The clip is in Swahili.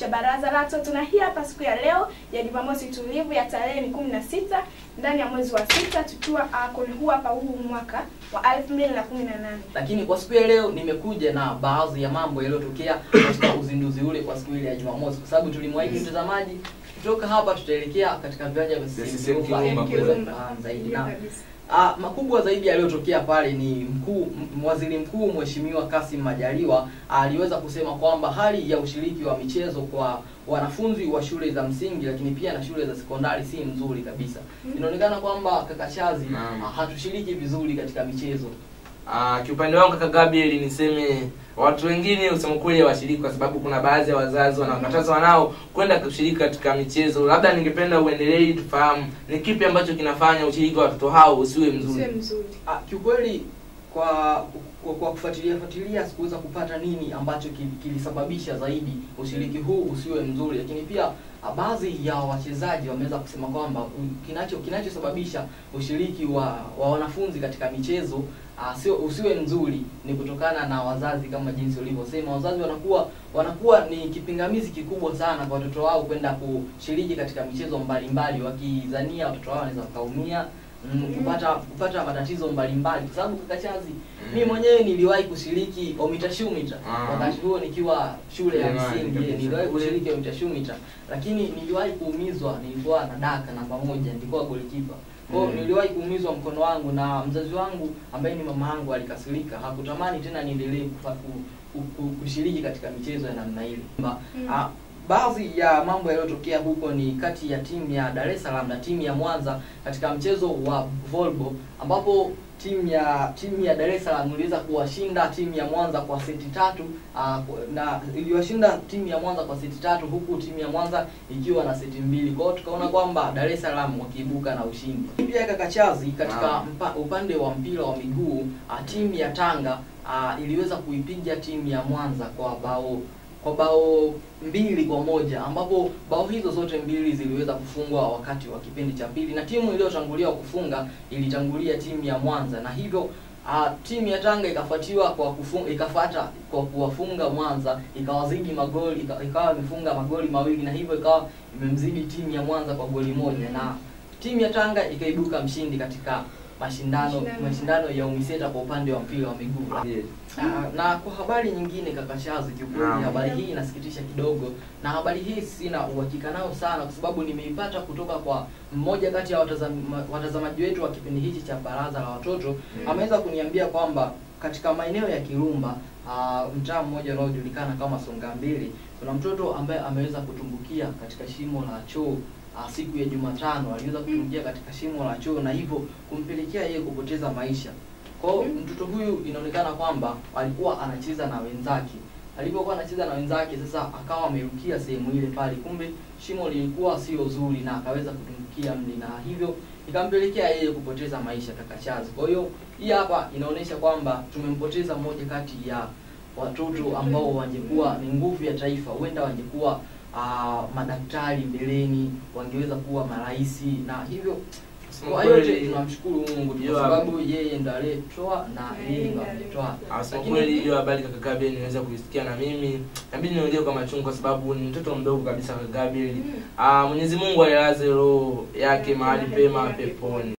cha Baraza la Watoto, na hii hapa siku ya leo ya Jumamosi tulivu ya tarehe ni kumi na sita ndani ya mwezi wa sita tukiwa uh, kwenye huu hapa huu mwaka wa elfu mbili na kumi na nane. Lakini kwa siku ya leo nimekuja na baadhi ya mambo yaliyotokea katika uzinduzi ule kwa siku ile ya Jumamosi, kwa sababu tulimwahidi mtazamaji, kutoka hapa tutaelekea katika viwanja vya CCM CCM Kirumba kuweza Kirumba. kufahamu zaidi Ndio na kabisa. Ah, makubwa zaidi yaliyotokea pale ni mkuu m- waziri mkuu mheshimiwa Kassim Majaliwa aliweza kusema kwamba hali ya ushiriki wa michezo kwa wanafunzi wa shule za msingi lakini pia na shule za sekondari si mzuri kabisa. Inaonekana kwamba kaka Chazi Naam. ah, hatushiriki vizuri katika michezo. Ah, kiupande wangu kaka Gabriel niseme watu wengine usema kweli hawashiriki kwa sababu kuna baadhi ya wazazi wanawakataza wanao kwenda kushiriki katika michezo. Labda ningependa uendelee tufahamu ni kipi ambacho kinafanya ushiriki wa watoto hao usiwe mzuri. Usiwe mzuri. Ah, kiukweli kwa kwa, kwa kufuatilia fuatilia sikuweza kupata nini ambacho kil- kilisababisha zaidi ushiriki huu usiwe mzuri, lakini pia ah, baadhi ya wachezaji wameweza kusema kwamba u- kinacho kinachosababisha ushiriki wa, wa wanafunzi katika michezo ah, sio usiwe mzuri ni kutokana na wazazi, kama jinsi ulivyosema, wazazi wanakuwa wanakuwa ni kipingamizi kikubwa sana kwa watoto wao kwenda kushiriki katika michezo mbalimbali, wakizania watoto wao wanaweza wakaumia mm, kupata kupata matatizo mbalimbali kwa sababu kaka Chazi mimi mwenyewe niliwahi kushiriki omitashumita Ah. wakati huo nikiwa shule ya Jamani, msingi kabisa. niliwahi kushiriki omitashumita lakini niliwahi kuumizwa nilikuwa na daka namba moja nilikuwa golikipa kwa hiyo Mm. niliwahi kuumizwa mkono wangu na mzazi wangu ambaye ni mama yangu alikasirika hakutamani tena niendelee kufa- ku- ku- ku- kushiriki katika michezo ya namna ile Ba- Mm. ah, baadhi ya mambo yaliyotokea huko ni kati ya timu ya Dar es Salaam na timu ya Mwanza katika mchezo wa volleyball ambapo timu ya timu ya Dar es Salaam iliweza kuwashinda timu ya Mwanza kwa seti tatu uh, na iliwashinda timu ya Mwanza kwa seti tatu huku timu ya Mwanza ikiwa na seti mbili. Kwa hiyo tukaona kwamba Dar es Salaam wakiibuka na ushindi. Pia kakachazi katika Naam. mpa, upande wa mpira wa miguu uh, timu ya Tanga uh, iliweza kuipiga timu ya Mwanza kwa bao kwa bao mbili kwa moja ambapo bao hizo zote mbili ziliweza kufungwa wakati wa kipindi cha pili na timu iliyotangulia kufunga ilitangulia timu ya Mwanza na hivyo uh, timu ya Tanga ikafuatiwa kwa kufunga ikafata kwa kuwafunga Mwanza ikawazidi magoli ika- ikawa imefunga magoli mawili na hivyo ikawa imemzidi timu ya Mwanza kwa goli moja na timu ya Tanga ikaibuka mshindi katika mashindano Mashindano. mashindano ya UMISETA kwa upande wa mpira wa miguu. Yes. Ah, na kwa habari nyingine kaka Shazi, kiukweli Naam. habari hii inasikitisha kidogo, na habari hii sina uhakika nayo sana, kwa sababu nimeipata kutoka kwa mmoja kati ya watazama, watazamaji wetu wa kipindi hichi cha Baraza la Watoto Mm. ameweza kuniambia kwamba katika maeneo ya Kirumba ah, mtaa mmoja unaojulikana kama Songa Mbili, kuna mtoto ambaye ameweza kutumbukia katika shimo la choo ah, siku ya Jumatano aliweza kutumbukia katika shimo la choo na hivyo kumpelekea yeye kupoteza maisha. Kwa hiyo mtoto huyu inaonekana kwamba alikuwa anacheza na wenzake. Alipokuwa anacheza na wenzake, sasa akawa amerukia sehemu ile pale, kumbe shimo lilikuwa sio zuri na akaweza kutumbukia mle, na hivyo ikampelekea yeye kupoteza maisha kaka Chazi. Kwa hiyo hii hapa inaonyesha kwamba tumempoteza mmoja kati ya watoto ambao wangekuwa ni nguvu ya taifa, huenda wangekuwa ah, madaktari mbeleni, wangeweza kuwa marais na hivyo Kusema kwa yote kweli- tunamshukuru Mungu tu Hiyo kwa hapo. sababu yeye ndo aliyetoa na Na yeye yeye ndo ndo ametoa. Asema Lakini- kweli hiyo habari kaka Gabriel niweza kuisikia na mimi nabidi niongee kwa machungu kwa sababu ni mtoto mdogo kabisa kaka Gabriel. Mm. Ah, Mwenyezi Mungu ailaze roho yake mahali pema peponi.